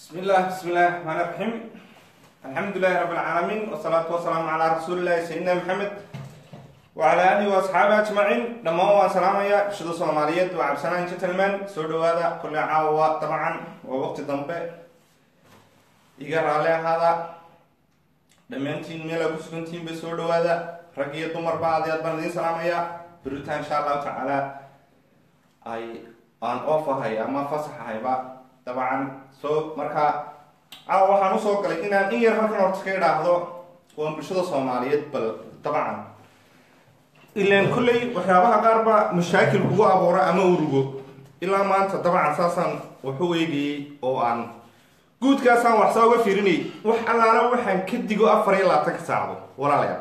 بسم الله بسم الله الرحمن الرحيم الحمد لله رب العالمين والصلاة والسلام على رسول الله سيدنا محمد وعلى آله وأصحابه أجمعين لما هو سلام يا شدو صوماليات وعبسنا جتلمان سودو هذا كل عاوة طبعا ووقت ضمبه إيقار على هذا dhammaantiin meel aa ku sugantihiin bay soo dhawaada rag iyo dumarba aad aad baan idiin salaamaya beritaan insha allahu tacaala ay aan oof ahay ama fasax ahayba dabcan soo markaa caawa waxaan usoo galay inaan in yar halkan horta ka idhaahdo waan bulshada soomaaliyeed bal dabcan ilaan kolley waxyaabaha qaar ba mashaakil kugu abuura ama urugo ilaa maanta dabcan saasaan waxu eegayay oo aan guudkaasaan waxsaa uga fiirinayay wax allaala waxaan ka digo afar iyo labaatanka saacadood walaalayaal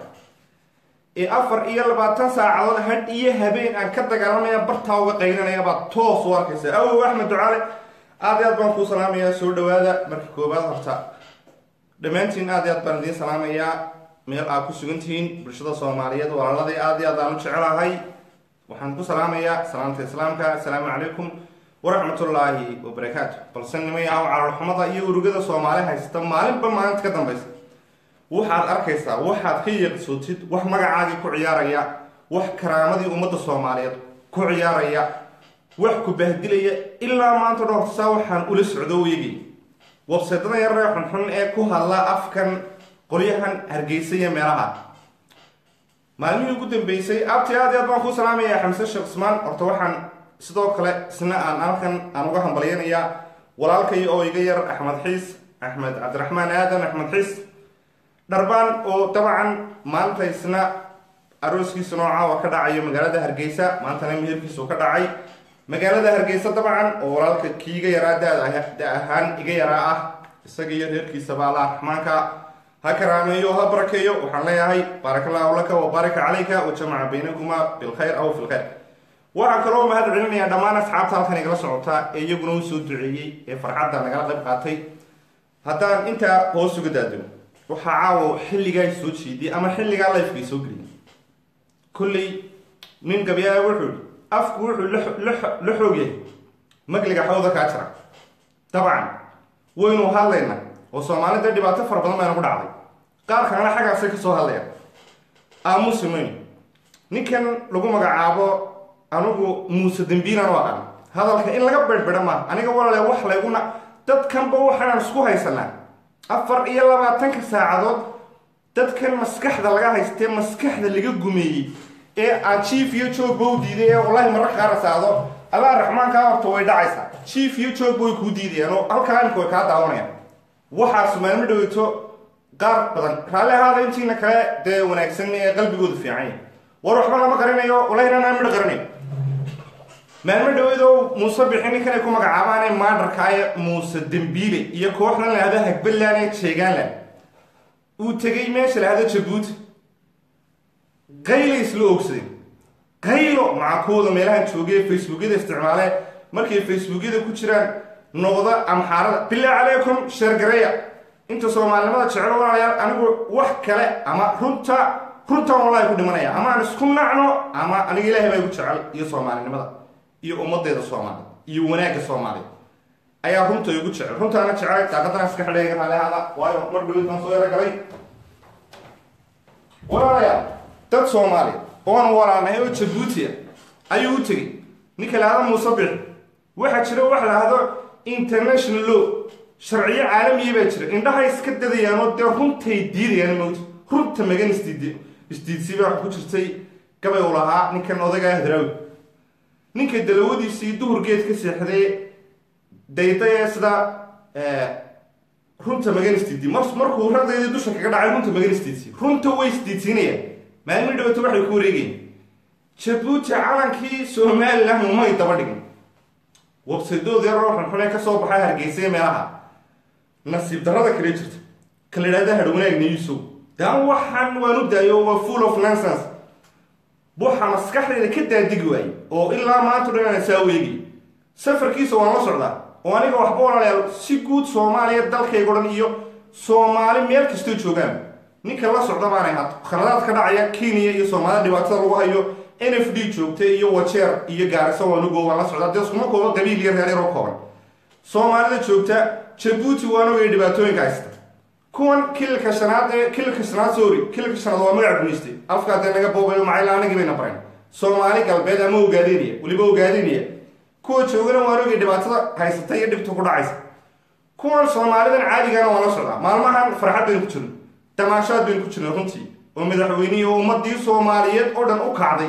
ee afar iyo labaatan saacadood hadh iyo habeen aan ka dagaalamaya bartaa uga qaylinaya baad toos u arkaysa awow axmed ducaale aad iyo aad baan kuu salaamayaa soo dhawaada marka koobaad horta dhammaantiin aad iyo aad baan idiin salaamayaa meel aad ku sugan tihiin bulshada soomaaliyeed walaaladii aad iyo aad aan u jecelahay waxaan ku salaamayaa salaamta islaamka assalaamu calaykum waraxmatullaahi wabarakaatu balse nimayaw cararxumada iyo urugada soomaali haysta maalinba maalinta ka dambaysa waxaad arkaysaa waxaad ka yeeqsootid wax magacaagii ku ciyaaraya wax karaamadii ummadda soomaaliyeed ku ciyaaraya wax ku bahdilaya ilaa maanta dhowrtasaa waxaan ula socdo weegay wabseedada yaree xunxun ee ku hadla afkan qolyahan hargeysa iyo meelaha maalmihii ugu dambeysay abti aad i aad baan kuu salaamayaa xamse sheekh usmaan horta waxaan sidoo kale isna aan halkan aan uga hambalyanayaa walaalkay oo iga yar axmed xiis axmed cabdiraxmaan aadan axmed xiis dharbaan oo dabcan maanta isna arooskiisa nooca ka dhacayo magaalada hargeysa maantana meherkiisu ka dhacay magaalada hargeysa dabcan oo walaalka kiiga yaraa da ahaan iga yaraa ah isaga iyo reerkiisaba allah raxmaanka ha karaameeyo ha barakeeyo waxaan leeyahay baaraka allahu laka wa baaraka calayka wa jamaca baynakuma bilkhayr aw fi lkhayr waxaan kaloo mahad celinayaa dhammaan asxaabta halkan igala socota ee iyaguna u soo duceeyey ee farxadda nagala qayb qaatay haddaan intaa hoos uga daadego waxaa caawo xilligaa soo jeediyay ama xilligaa lifekay soo geliyay kolley nin gabyaa wuxuu i afku wuxuu la xoog yahay magliga xawda kaa jira dabcan waynu hadlaynaa oo soomaalida dhibaato fara badan bayna ku dhacday qaar kalena xaggaasay ka soo hadlayaan aamusi mayno ninkan lagu magacaabo anigu muuse dembiilan u aqaan hadalka in laga bedhbedha maaha aniga walaale wax layguna dadkanba waxaan isku haysanaa afar iyo labaatanka saacadood dadkan maskaxda laga haystee maskaxda laga gumeeyey ee aan jief iyo joogba u diiday ee wallaahi mararka qaar saacdo allah raxmaankaa horta way dhacaysaa jief iyo joogba way kuu diidayaan oo halkaa imika way kaa daawanayaan waxaasu maalmo dhaweyto qaar badan raalli ahaada intiina kale dee wanaagsan ee qalbigooda fiican yahay war waxba lama qarinayo walahinana midha qarinayo maalmo dhaweedo muuse bixi ninkan ay ku magacaabaane maadarkaaye muuse dembiile iyo kooxdan lahado hagbaland ee jeegaanland uu tegay meesha lahado jabuuti qayla isla ogsaday qaylo macakooda meelahan joogay facebookyada isticmaale markay facebookyada ku jiraan noqda amxaarada bilaa calaykum sheergareya inta soomaalinimada jeclo walaalayaal anigu wax kale ama runta runtan wallahi ku dhimanaya ama aan isku nacno ama aniga ilaahay baa igu jecel iyo soomaalinimada iyo ummadeeda soomaaliya iyo wanaagga soomaaliya ayaa runta igu jecel runtaana jecelay daaqadana iska xidheega raalihaada waayo mar dhawid baan soo yaro galay walaalayaal dad soomaaliya oon walaalnahay oo jabuuti ah ayuu u tegey ninka lahada muuse bix waxaa jira wax lahado international law sharciyo caalamiya baa jira indhahay iska dadayaanoo dee runtay diidayaan mowta runta magan isdiid isdiidsiba waxa ku jirtay gabay u lahaa ninkan odagaa hadraawi ninka dalawadiisii duhurgeed ka seexday daydayee sida runta magan isdiidi markuu ragdeedii dusha kaga dhacay runta magan isdiidsi runta way isdiidsiinayaan maalmi dhawata waxay ku wareegayeen jabuuti calankii somalilan umay daba dhigin wabsadood yaroo xunxune ka soo baxay hargeysay meelaha nasiib darrada kale jirta ka la idhahda hadhwanaag niyusow daan waxaan waan u daayo waa full of nonsense waxa maskaxdeeda ka daadegi waayey oo ilaa maanta dhan aan saa weegay safarkiisa waan la socdaa oo aniga waxba walaalayaal si guud soomaaliya dalkayga dhan iyo soomaali meel kastoo joogaan ninka la socda baanay had khaladaad ka dhacaya kenya iyo soomaalida dhibaatada lagu hayo n f d joogta iyo wajeer iyo gaariso waanugo waan la socdaa dee iskuma kooba qabiil iyo reer yaroo kooban soomaalida joogta jabuuti waan ogay dhibaatooyinka haysta kuwan kililka shanaad ee kililka shanaad sorry kililka shanaad waa magac gumaystay afka dee naga boobayo macayla anagii bayna barayn soomaali galbeed ama ogaadinaya weliba ogaadinaya kuwa joogana waan ogay dhibaatada haysata iyo dhibta ku dhacaysa kuwan soomaalidan caadigana waa la socdaa maalmahan farxad baynu ku jirno damaashaad baynu ku jirna runtii oo madaxweynihii oo ummadii soomaaliyeed oo dhan u kacday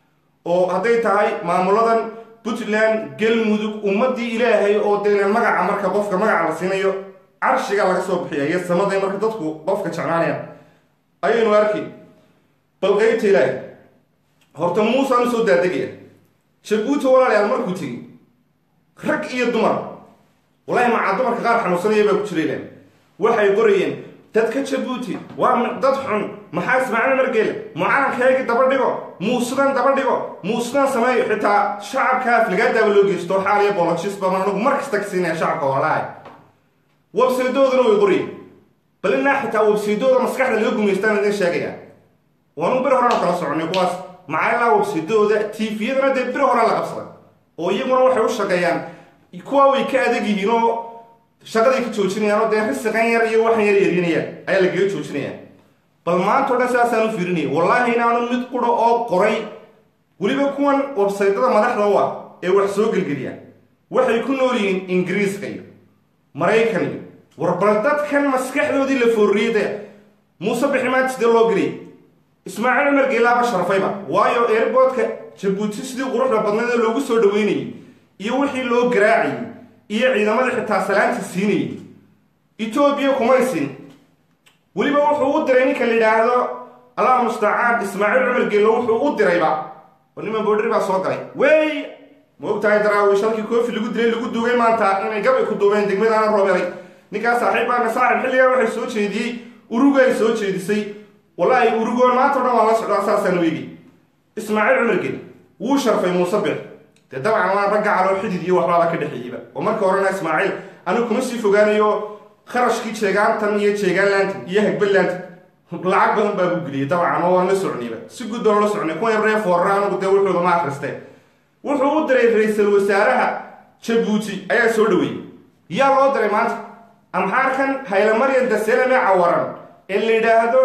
oo hadday tahay maamuladan puntland galmudug ummadii ilaahay oo dee magaca marka qofka magaca la siinayo carshiga laga soo bixiya iyo samada marka dadku qofka jeclaanayaan ayaynu arkay bal qeybta ilaahay horta muusaan usoo daadegaya jabuuti walaalayaal markuu tegey rag iyo dumar walahi macaa dumarka qaar xanuunsanaya baa ku jiraylan waxay qorayeen dadka jabuuti waa dad xun maxaa ismaaciil margeele mucaalankeegii daba dhigo muusudan daba dhigo muusudan sameeyo xitaa shacabka aflagaadaaba loo geysto xaal iyo boloshisba anagu mar kasta ka siinaya shacabka walahay websaydoodana way qorayeen bal inaa xitaa websaydooda maskaxda laga gumaystaan idin sheegaya waanu bir horena kala soconay kuwaas macaylaa websaydooda tviyadana dee bir horaa la qabsaday oo iyaguna waxay u shaqeeyaan kuwa way ka adag yihiin oo shaqaday ka joojinayaan oo dee risiqan yar iyo waxan yar yarinayaan ayaa lagaga joojinayaan bal maanta o dhan sidaasaan u fiirinaya wallaahi inaanu mid qura oo qoray weliba kuwan websaydada madaxda u ah ee wax soo gelgeliyaan waxay ku nool yihiin ingiriiska iyo maraykan iyo war bal dadkan maskaxdoodii la foorriyada muuse biximaanta sidee loo geliyay ismaaciil cumar geelaaba sharfayba waayo airboodka jabuuti sidii quruxda badneed ee loogu soo dhaweynayay iyo wixii loo garaacayay iyo ciidamadii xitaa salaanta siinayay etoobiya kumaysin weliba wuxuu u diray ninka la yidhaahdo allah mustacaan ismaaciil cumar geelo wuxuu u dirayba oo niman boodhari baa soo galay wey ma ogtahay daraawiish halkii koofi lagu dilay lagu duugay maanta inay gabay ku duubeen degmadaana roobelay ninkaas saaxiibbaana saaxib xilligan waxay soo jeediyey uruga ay soo jeedisay wallaahi urugoon maanta o dhan waa la socdaa saasaan weegi ismaaciil cumar geli wuu sharfay muuse bir dee dabcan waa ragga caloo xidid iyo waxbaaba ka dhexeeyeyba oo marka horena ismaaciil anigu kuma sii fogaanayo kharashkii jeegaantan iyo jeegaanlaantan iyo hagballaantan lacag badan baa ku geliyay dabcan oo waan la socnayba si guud baan la socnay kuwa yabree foorra anigu dee wuxuuda ma akhristee wuxuu u diray ra-iisul wasaaraha jabuuti ayaa soo dhaweeyey yaa loo diray maanta amxaarkan haylamaryan daselame cawaran ee la yidhaahdo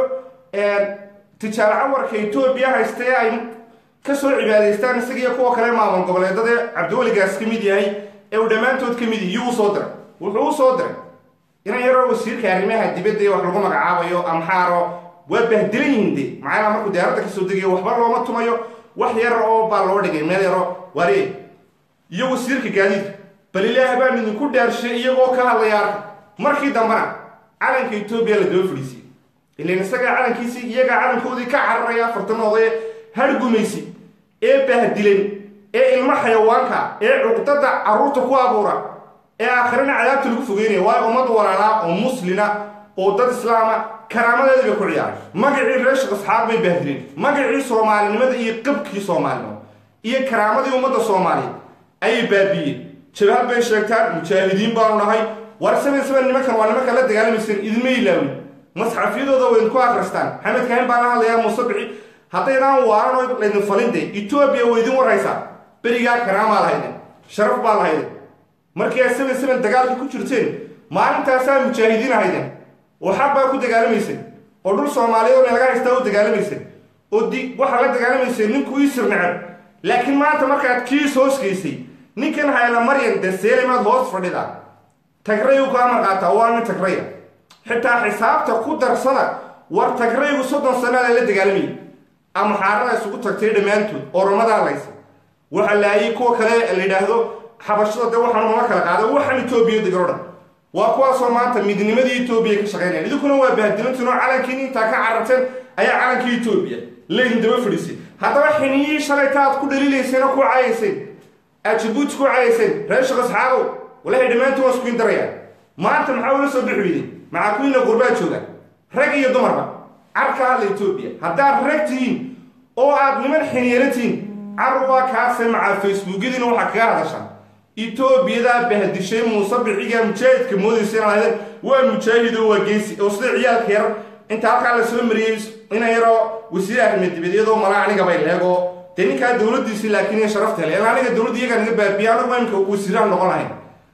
tijaar cawarka etoobiya haysta ee ay ka soo cibaadaystaan isagiiyo kuwa kale maamul goboleedadee cabdiweligaas ka mid yahay ee uu dhammaantood ka mid yahy yuu usoo diray wuxuu u soo diray inan yaroo wasiirka arrimaha dibadda ee wax lagu magacaabayo amxaaro waa bahdilan yihiin de macnaha markuu diyaaradda kasoo degayo waxba looma tumayo wax yar oo baa loo dhigay meel yaro waaree iyo wasiirka gaadiidka bal ilaah baan idinku dhaarshay iyagoo ka hadlaya arka markii dambena calanka etoobiya la daba fadhiisiyey ilan isagaa calankiisii iyagaa calankoodii ka cararaya afartanoodae hargumaysi ee bahdilan ee ilmo xayawaanka ee cuqdada carruurta ku abuura ee aakhirana cadaabta lagu fogeynaya waayo ummad walaalaa oo muslina oo dad islaama karaamadeedii bay ku ciyaaray magacii reeshik asxaab bay bahdileen magacii soomaalinimada iyo qabkii soomaalinimo iyo karaamadii ummadda soomaaliyeed ayay baabiiyeen jabhad bay sheegtaan mujaahidiin baanu nahay war saban saban nimankan waa nimankan la dagaalamayseen idinma ilaawin masxafyadooda waydin ku akristaan maxamed kahin baa la hadlayaa muusabixi haddaydaan waaran oo laydin falinde etoobiya waydin waraysaa berigaa karaamaa lahayden sharaf baa lahayden markii aad saban saban dagaalka ku jirteen maalintaasaa mujaahidiin ahayden oo xaq baa ku dagaalamayseen oo dhul soomaaliyeed oo laga haystaa u dagaalamayseen oo di waxaa la dagaalamayseen ninkuu ii sir necab laakiin maanta markaad kiis hoos geysay ninkan hayla maryan dee seelimaad hoos fadhidaa tagraygu kaa marqaataa waa nin tagraya xitaa xisaabta ku darsada war tagraygu soddon sannaada la dagaalamayay amxaarada isugu tagtay dhammaantood oromadaa laysa waxa laayay kuwa kale la yidhaahdo xabashada dee waxaan uma kala qaada waxaan etoobiya degan o dhan waa kuwaasoo maanta midnimadii etoobiya ka shaqaynayaan idinkuna waa bahdilantiin oo calankiin intaa ka cararteen ayaa calankii etoobiya laydin daba fadhiisay haddaba xiniyihii shalayta aad ku dhaliilayseen oo ku caayayseen aad jabuuti ku caayayseen reeshik asxaabow walahay dhammaantiin waa iskuin darayaan maanta maxaa ula soo bixi weyday maxaa kuwiina qurbaa jooga rag iyo dumarba carka hadla etoobiya haddaad rag tihiin oo aad niman xiniyana tihiin car waa kaase macaa facebookyadiina waxaa kaga hadashaan etoobiyadaa bahdishay muuse bixiga mujaahidka moodaysa in lahaydeen waa mujaahid oo waa geesi oo sida ciyaalka yar inta halkaa la soo mariyey ina yaroo wasiir arrimadibadiyadoo mala anigabay leego dee ninkaa dowladdiisii laakiin iyo sharafta hele ila aniga dowladda iyagaa naga baabiya anagu imka wasiiraha noqon lahayn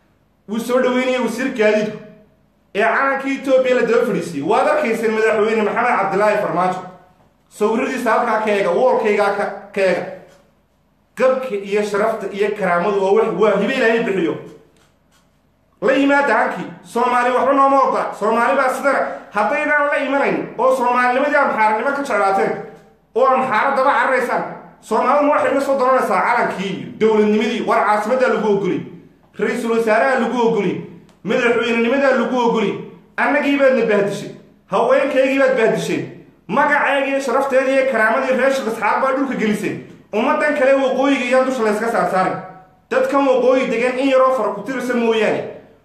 wuu soo dhaweynaya wasiir gaadiidku ee calankii etoobiya la daba fadhiisiyey waad arkayseen madaxweyne maxamed cabdilaahi farmaajo sawiradiisa halkaa ka eega woolkaygaa ka eega gabka iyo sharafta iyo karaamadu waa waa hibe ilaahay bixiyo la yimaada hankii soomaali waxba nooma ogola soomaali baa sidana haddaydaan la imanayn oo soomaalinimadii amxaaranimo ka jeclaateen oo amxaaro daba cararaysaan soomaaliduma waxay la soo doranaysaa calankii iyo dowladnimadii war caasimaddaa lagu ogoli ra-iisul wasaaraha lagu ogoli madaxweynenimadaa lagu ogoli annagii baadna bahdishay haweenkaygii baad bahdisheen magaceegii iyo sharafteedii iyo karaamadii reeshik asxaab baa dhulka geliseen ummaddan kale waqooyiga iyaan dusha layska saarsaarin dadkan waqooyi degan in yaroo fara ku tirisa mooyaane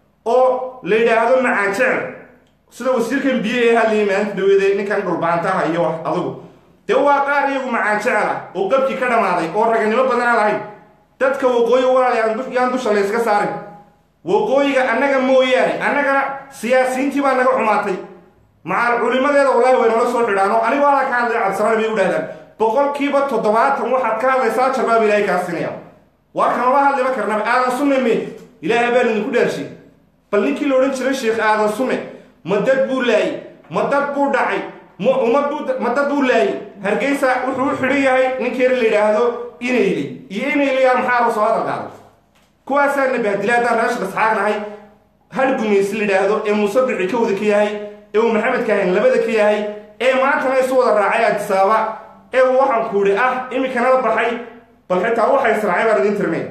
oo la yidhaahdo macaan jecel sida wasiirkan biyo ee hadlayay maalinta dhaweede ninkan dhulbaantaha iyo wax adugu dee waa qaar iyagu macaan jecel ah oo qabkii ka dhammaaday oo raganimo badana lahayn dadka waqooyi walaal yaan dusha layska saarin waqooyiga annaga mooyaane annagana siyaasiyiintii baa naga xumaatay macaal culimadeeda wallaahi way nala soo xidhaano anigoo halaa ka hadlaya cabdisamaan bay u dhahdaan boqolkiiba toddobaatan waxaad ka hadlaysaa jarbaab ilaahay kaa sinaya waa kanala hadliba karnaba aadan sunne me ilaahay baan idinku dhaarshay bal ninkii la odhan jiray sheekh aadan sunne ma dad buu laayey ma dad buu dhacay ma ummadbuu ma dad buu laayey hargeysa wuxuu u xidhan yahay ninkeena la yidhaahdo inayli iyo inayliyaa maxaa la soo hadal qaaday kuwaasaana bahdila haddaan reeshka asxaab nahay hal gumaysi la yidhaahdo ee muusabixi ka wada ka yahay ee uu maxamed kaahin labada ka yahay ee maantana isu wada raacay adisaaba ee uu waxaan ku idhi ah iminkana la baxay bal xitaa waxa israacay baan idin tirnay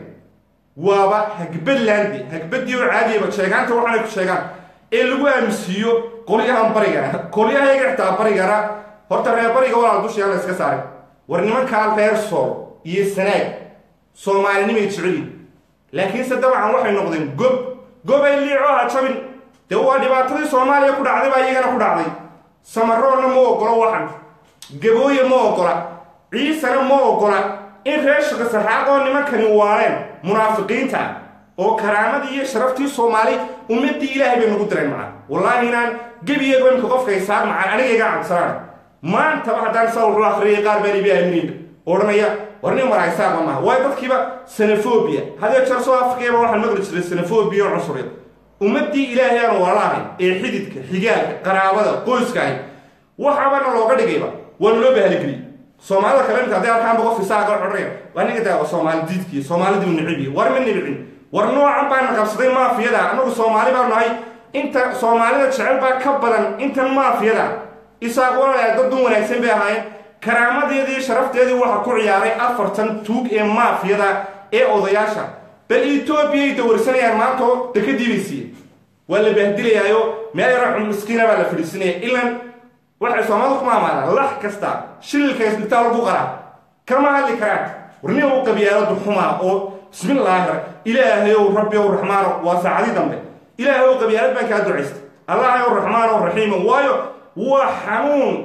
waaba hagbadlande hagbadii oo caadiyaba sheegaanta waxaanay ku sheegaan ee lagu aamusiiyo qolyahan barigana qolyahayaga xitaa barigana horta reer bariga walaal dushayaan la iska saaray war nimankaa reer sool iyo sanaag soomaalinimay jecelyiin laakiinse dabcan waxay noqdeen gob gobay liico ha jabin dee waa dhibaatadii soomaaliya ku dhacday baa iyagana ku dhacday samaroonna ma ogolo waxan gabooye ma ogola ciisana ma ogola in reer shaka saxaaqoo nimankani waareen munaafiqiinta ah oo karaamadii iyo sharaftii soomaali ummadii ilaahay bay nagu direen macaan wallaahi inaan gebiyeego imka qofka isaar macaan anigaygaa cabsanaan maantaba haddaan saa wuxuu akhriyay qaar baan ibi aaminayba odhanaya war nin maraysaaba maaha waayo dadkiiba sanafobia hadee jeer soo afrikayaba waxaan maqli jiray sanafobia oo cunsureed ummadii ilaahay aan walaahay ee xididka xigaalka qaraabada qoyska ahy waxaabana looga dhigayba waana loo bahalgeliyey soomaalida kale imka hadday arkaanba qof isaaga odhanaya waa ninka daa soomaali diidkii soomaalidii u nicibiye war ma nibicin war noocan baana qabsaday maafiyada annagu soomaali baa nahay inta soomaalida jecel baa ka badan intan maafiyada isaaq walaalayaal dad dun wanaagsan bay ahaayeen karaamadeedii sharafteedii waxaa ku ciyaaray afartan tuug ee maafiyada ee odayaasha bal etoobiyay dawarsanayaan maantoo dekadii bay siiyeen waa la baahdilayaayo meel yara miskiina baa la fadhiisanaya ilan waxay soomaalida ku maamaadaan lax kasta shililka isbitaal lagu qaraa kama hadli karaan warnin u qabyaaladu xumaa oo bismillaahi ilaahay ow rabbi ow raxmaano waa saacadii dambe ilaahay ow qabyaalad baan kaa ducaysta allahay ow raxmaan ow raxiima waayo waa xanuun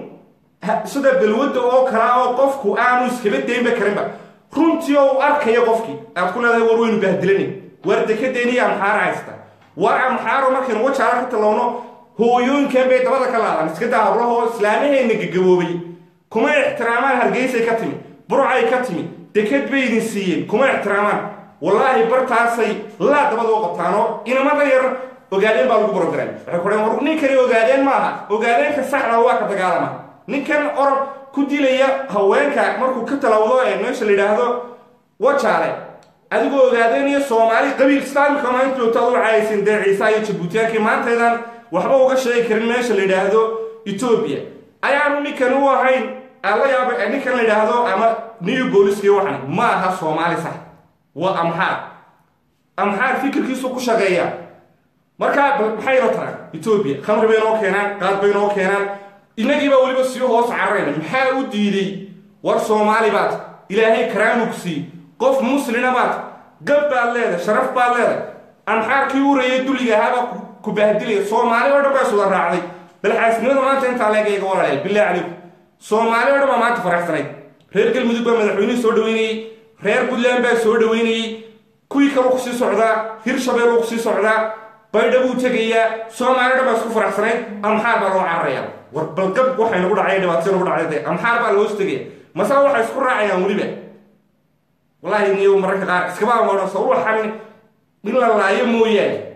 sida balwadda oo kalaa oo qofku aanu iskaba daynba karinba runtii oo u arkaya qofkii aad ku leedahay war weynu baahdilanin waar dekadeeniyo amxaara haysta war amxaaro markaynu wajaala ka tallowno hooyooyinkan bay dabada ka laadaan iska daa hablahoo islaamaheenna gagaboobay kuma ixtiraamaan hargeysay ka timi burcay ka timi dekad bay idin siiyeen kuma ixtiraamaan wallaahi bartaasay laa dabada u qabtaanoo inamada yar ogaadeen baa lagu brogram waxay kuheen war ninkani ogaadeen maaha ogaadeenka saxda waa ka dagaalama ninkan orod ku dilaya haweenka markuu ka talawdo ee meesha la yidhaahdo wajaale adigoo ogaadeen iyo soomaali qabiil islaamika maanta joogta ad u caayaysin dee ciisa iyo jabuutiyaankii maantaydan waxba uga sheegi karin meesha la yidhaahdo etoobiya ayaanu ninkan u ahayn ala yaaba ninkan la yidhaahdo ama new booliski waxan ma aha soomaali sax waa amxaar amxaar fikirkiisu ku shaqeeya markaa maxay inoo taraan etoobiya khamri bay inoo keenaan qaad bay inoo keenaan innagiibaa weliba sii hoos cararayna maxaa u diiday war soomaali baad ilaahay karaamug sii qof muslina baad gab baad leedahay sharaf baad leedahay amxaarkii urayay dulliga ahaabaa ku bahdilaya soomaali oo dhan baa suda raacday bal xaasnimada maanta intaa leegayga walaalaya billahi calaykum soomaali oo dhan baa maanta faraxsanayd reer galmudug baa madaxweynihii soo dhaweynayey reer puntland baa soo dhaweynayey kuwii kaluu kusii socdaa hirshabeel uu kusii socdaa baydha buu tegayaa soomaali o dhan baa isku faraxsanayd amxaar baa loo cararaya war balgab waxay nagu dhacay dhibaatay nagu dhacday amxaar baa la hoos tegaya masala waxay isku raacayaan weliba wallaahi niyo mararka qaar iskaba amoodhan soo waxan in la laayo mooyaane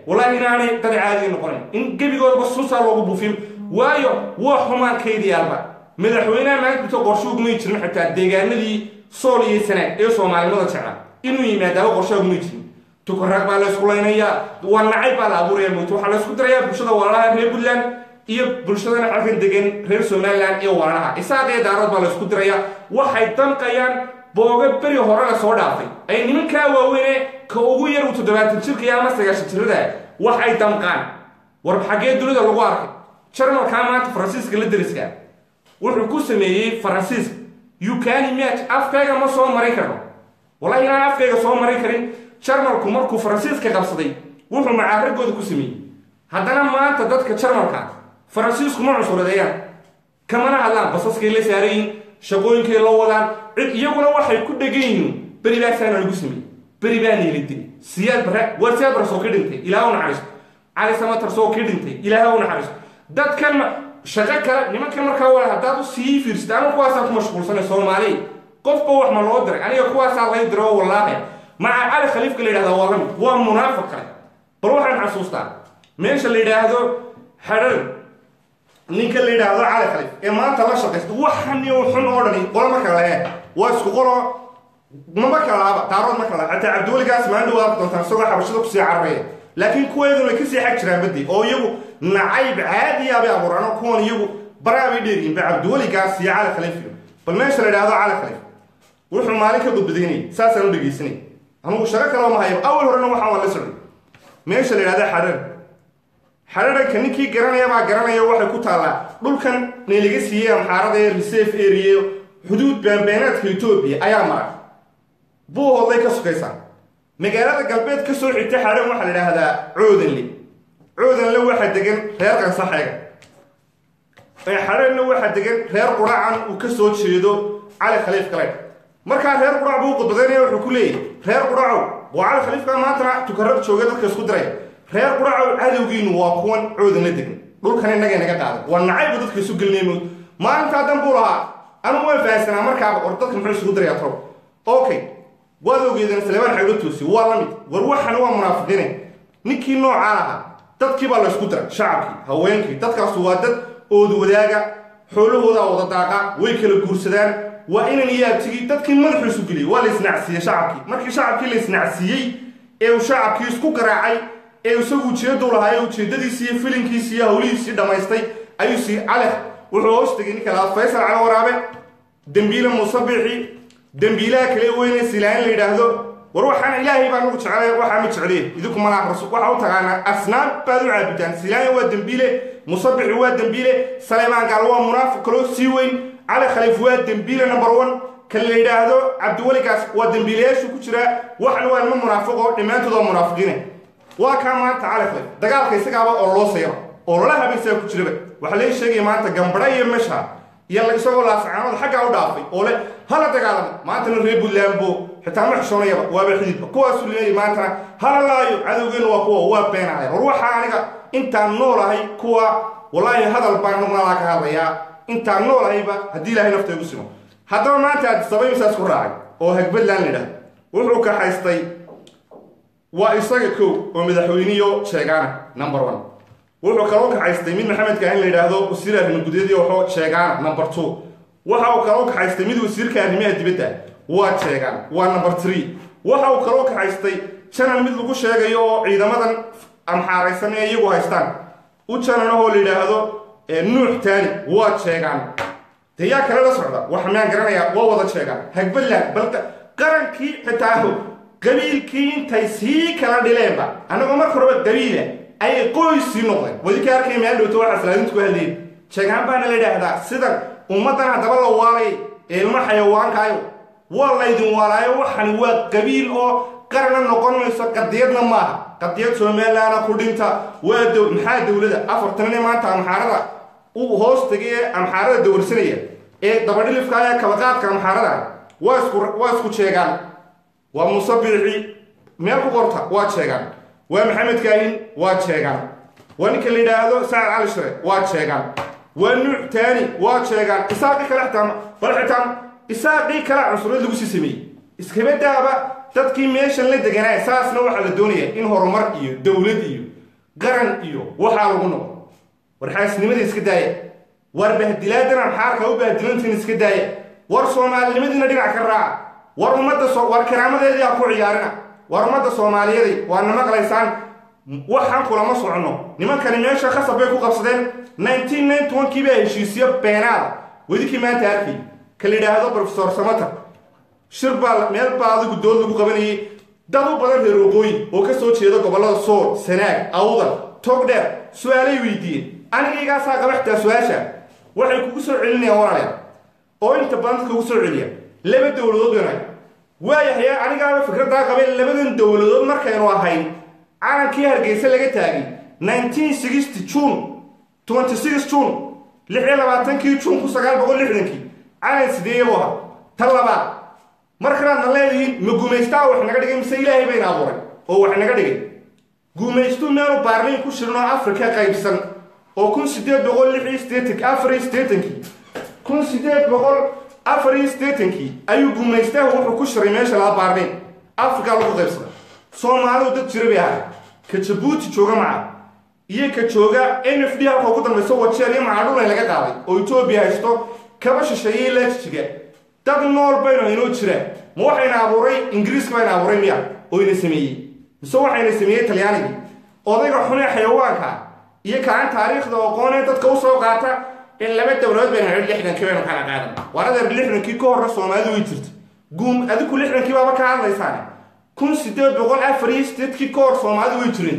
wallahi inaanay dad caadiga noqonayn in gebigoodaba suusaa loogu buufin waayo waa xumaankaydiyaalba madaxweynaha maanta qorshe ugumay jirin xitaa deegaanadii sool iyo sanaag ee soomaalinimada jecla inuu yimaadaaba qorshe ugumay jirin tukaraag baa la isku laynayaa waa nacayb baa la abuuraya moogto waxaa la isku dirayaa bulshada walaalaha reer puntland iyo bulshadana xalkan degan reer somaliland iyo walaalaha isaaq iyo daarood baa la isku dirayaa waxay danqayaan booga beri hore la soo dhaafay ay nimankaa waaweyne ka ugu yar uu toddobaatan jirka ama sagaashan jirada waxay damqaan war xaggee dunida lagu arkay jarmalkaa maanta faransiiska la deriska wuxuu ku sameeyey faransiiska ukani match afkayga ma soo marin karno wallahi inaan afkayga soo marin karin jarmalku markuu faransiiska qabsaday wuxuu macaaragooda ku sameeyey haddana maanta dadka jarmalka faransiisku ma cusuradeeyaan kamana hadlaan basaskay la saarayiin shaqooyinkay la wadaan cid iyaguna waxay ku dhegan yihiin beri baasaana lagu sameeyey beri baa niilidin siyaad bare war siyaad bare soo ka dhintay ilaah u naxariisto cali samatar soo ka dhintay ilaah u naxariisto dadkan shaqo kale nimankan markaa wala haddaad u sii fiirsata aniga kuwaasaa ku mashquulsanay soomaaliya qofba wax ma loo diray aniga kuwaasaa lay diro wallaahi maca cali khaliifka la yidhahda waa lamid waa munaafiq kale bal waxaan xasuustaa meesha la yidhaahdo xadhan ninka la yidhaahdo cali khaliif ee maanta la shaqaysta waxan iyo xun oo dhani qolo marka lahe waa isku qoro mama kalaaba daarood ma kala xataa cabdiweligaas maalin dhawaad doontaan isagoo xabashada kusii cararaya laakiin kuweeduna way kasii xag jiraan baddi oo iyagu nacayb caadiya bay abuuraan oo kuwan iyagu baraa bay dheeriyiin ba cabdiweligaas iyo cali khaliif iyo bal meesha la yidhaahdo cali khaliif wuxuu maalin ka gudbadaynay saasaan u dhegaysanay anugu shaqo kaloo ma hayo awal horena waxaan waa la socday meesha la yidhahdo xadhan xadharanka ninkii garanaya baa garanaya waxay ku taallaa dhulkan nalaga siiyey amxaarada ee reserve area xuduud baanbeenaadka etoobiya ayaa mara buuhoodlay ka sukaysaa magaalada galbeed ka soo xigta xadhan waxaa la idhaahdaa coodanle coodanle waxaa degan reer qansaxeega xadhanna waxaa degan reer quracan uu ka soo jeedo cali khaliif kale markaa reer qurac buu qudbadaynaya wuxuu ku leeyahy reer quracow waa cali khaliifka maantana tukarad jooga dadka isku diray reer quracow cadowgiinu waa kuwan coodanla degan dhulkan innaga naga qaaday waa nacaybu dadka isu gelinay maalintaa dan buu lahaa anugu waan fahansanaa markaaba war dadka muxuu isugu dirayaa tro okay waad ogeedeen salebaan xaglo toosi waa la mid war waxan waa munaafiqiine ninkii noocaa lahaa dadkii baa la isku diray shacabkii haweenkii dadkaasu waa dad oodu wadaaga xoolahoodaa wada daaqa way kala guursadaan waa inan iyo abtigii dadkii madaxu isu geliyey waa la isnacsiiyey shacabkii markii shacabkii la isnacsiiyey ee uu shacabkii isku garaacay ee isagu ujeedduu lahaa ee ujeeddadiisii iyo filinkiisii iyo hawlihiisii dhammaystay ayuu sii calex wuxuu hoos tegay ninka lahaa faysal cali waraabe dembiile musabixi dembiilaha kale weyne silaain la yidhaahdo war waxaan ilaahay baa nagu jeclay waxaa ma jecliye idinku malaha rasul waxa u taqaanaa asnaam baad u caabudaan silaain waa dembiile musabixi waa dembiile saleymaan gaal waa munaafiq kaloo sii weyn cali khaliif waa dembiile number one kan la yidhaahdo cabdiweligaas waa dembiilayaashu ku jiraa waxan waa nima munaafiqo dhammaantood waa munaafiqiine waa kaa maanta cali khaliif dagaalka isagaaba oo loo sayro oo lala habaysaa ku jiraba waxaa lee sheegaya maanta gambadha iyo mesha iyo isagoo laasacaanooda xaggaa u dhaafay oo leh hala dagaalamo maantana reer buntlandbo xitaa ma xishoonayaba waaba xididba kuwaasu leeyay maantana hala laayo cadowgeenu waa kuwa waa beenahay war waxaa aniga intaan noolahay kuwa wallaahi hadal baan nugnadaa ka hadlayaa intaan noolahayba haddii ilaahay nafta igu simo haddaba maanta addisabay misaas ku raacay oo hagbadland la yidhahdo wuxuu ka haystay waa isaga kow oo madaxweyniyo sheegaana number one wuxuu kaloo kaxaystay mid maxamedka in la yidhaahdo wasiir arrimo gudeedii waxoo sheegaana number two waxa uu kaloo kaxaystay mid wasiirka arrimaha dibadda waa sheegaan waa number three waxa uu kaloo kaxaystay janan mid lagu sheegayo oo ciidamadan amxaaraysan ee iyagu haystaan u jananahoo la yidhaahdo nuux taani waa sheegaan dee yaa kale la socda waxa miyaan garanayaa waa wada sheegaan hagbadland bal qarankii xitaa qabiilkii intay sii kala dhileenba annagoo marka horeba qabiila ayay qoys sii noqdeen wadi ka arkay meel dhowto waxaa salaadintu ku hadlayeen sheegaan baana la yidhaahdaa sidan ummaddan haddaba la waalay ee ilmo xayawaankaayo waa laydin waalaayo waxani waa qabiil oo qarana noqon mayso qadiyadna maaha qadiyad somalilaana ku dhinta waa dow maxaa dowlada afartanine maanta amxaarada uu hoos tegay ee amxaarada dawarsanaya ee dabadhilifka ee kabaqaadka amxaarada waa isku waa isku sheegaan waa musabixi meel ku qorta waa sheegaan waa maxamed kaahin waa sheegaan waa ninka la yidhaahdo sacad cali shire waa sheegaan waa nuuc taani waa sheegaan isaaqii kale xitaa bal xitaa isaaqii kale cunsurad lagu sii sameeyey iskabadaaba dadkii meeshan la deganaa saasna waxaa la doonaya in horumar iyo dowlad iyo qaran iyo waxaa lagu noqo war xaasnimada iska daaya war bahdilaadana maxaarka u bahdilantiin iska daaya war soomaalinimadiina dhinac ka raaca war ummadda war karaamadeedii ha ku ciyaarina war ummadda soomaaliyeedi waa na maqlaysaan waxaan kulama soconno nimankani meesha khasab bay ku qabsadeen nineteen ninety one kii baa heshiisiyo beenaada wedinkii maanta arkay ka la yidhaahdo profesor samata shir baa meel baa adigu dood lagu qabanayay dad u badan reer waqooyi oo ka soo jeeda gobollada sool sanaag awdal togdheer su-aalay weydiiyeen anigaygaasaa qaba xitaa su-aasha waxay kugu soo celinayaan walaalayaal oo inta badan dadka ugu soo celiya laba dowladood wanaag waayahay anigaaba fikraddaa qabay labadan dowladood markaynu ahayn calankii hargeysa laga taagay nineteen sixty june twenty six june lix iyo labaatankii june ku sagaal boqol lixdankii calan sideeyabu ahaa tan labaad markanaadna leedihiin ma gumaystaa wax naga dhigay mise ilaahay bayna abuuray oo wax naga dhigay gumaystu meelu baarliin ku shirin oo afrika qaybsan oo kun sideed boqol lix iyo sideetanki afar iyo sideetankii kun sideed boqol afar iyo sideetankii ayuu gumaystahu wuxuu ku shiray meesha laba baarliin afrika lagu qaybsada soomaalidu dad jira bay ahay ka jabuuti jooga maca iyo ka jooga n f d halka ugu dambayso wajeer iyo macadhulay laga qaaday oo etoobiya haysto kaba shisheeye ilaa jijiga dad nool baynu inoo jiraan ma waxayna abuuray ingiriiska bayna abuuray miya oo ina sameeyey mise waxayna sameeyey talyaanigii odayga xunee xayawaanka iyo kaan taariikhda aqoonee dadka usoo qaata in laba dowladood baynu hidhi lixdankii baynu kala qaadan war adeer lixdankii ka horre soomaalidu way jirta guum adiku lixdankii baaba ka hadlaysaane kun sideed boqol afar iyo sideedkii ka hor soomaalidu way jireen